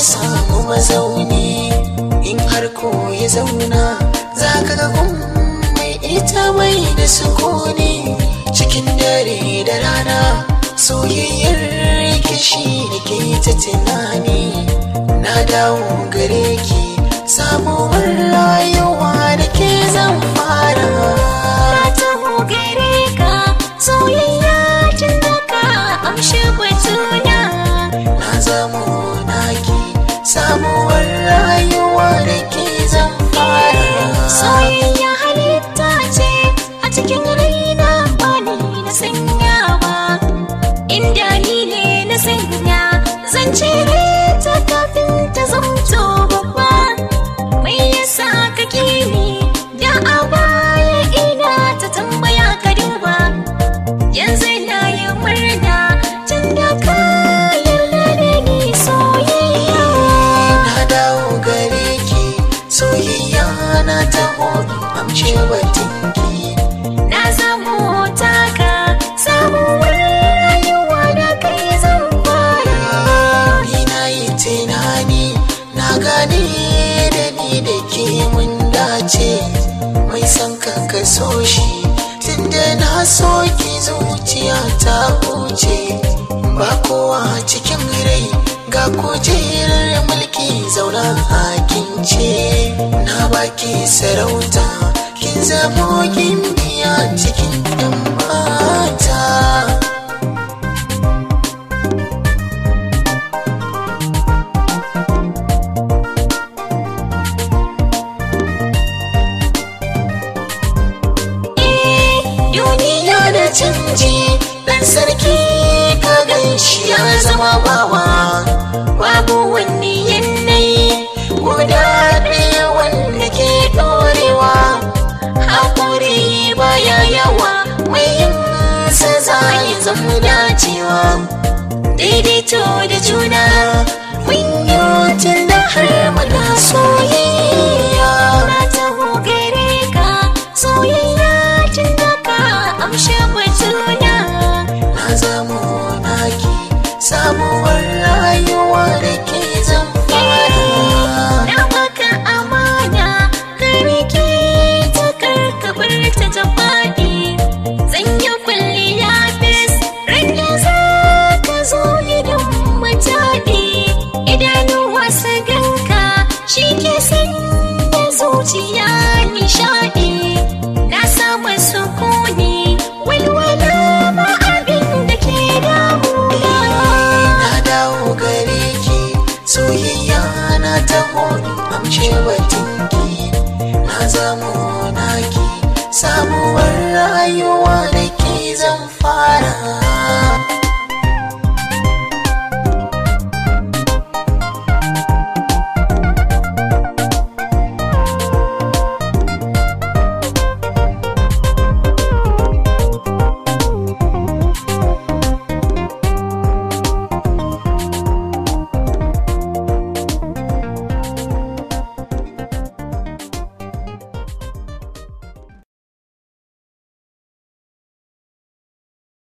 samu mazauni in har ko ya zauna za ka ga mai ita mai da sukuni cikin dare da rana soyayyar kishi da ke ta tunani na dawo gare ki sabuwar rayuwa da ke zan fara Na taho gare ka soyayya tun da ka amshi batuna na zamo naki sabuwar rayuwa da ke zan fara Soyayya halitta ce a cikin raina ba ni na sanya ba Inda ni ne na sanya zan cire ta kafin ta zamto babba Mai yasa kake ni da a baya ina ta tambaya ka duba Yanzu na yi murna tun da ka yarda da ni soyayya na dawo gare ki soyayya na taho amshe batinki Na samu taka sabuwar rayuwa da kai zan fara. ni na yi tunani na gane da ni da ke mun dace mai son kanka so shi tunda na so ki zuciya ta huce ba kowa cikin rai ga kujerar mulki zauna hakin ce na baki sarauta kin zamo gimbiya cikin yan mata Eh, duniya ya da canji dan sarki ka gan shi ya zama bawa babu wani yanayi guda ɗaya wanda ke ɗorewa haƙuri baya yawa mai yin sa za ya zama dacewa daidaito da juna mun yi tun da har muna soyayya na taho gare ka soyayya tun da ka amshi batuna. na zamo naki sabuwar rayuwa da ke zan fara Na baka amana ka rike ta karkabar ta ta faɗi. Zan yi kwalliya fes rage za ka zo gidan mutaɗi. Idanuwa su ganka shi ke sanya zuciya nishaɗi. Na samu sukuni walwala ba abin da ke damuna. na dawo gare ki soyayya na taho amshe batinki na zamo naki sabuwar rayuwa da ke zan fara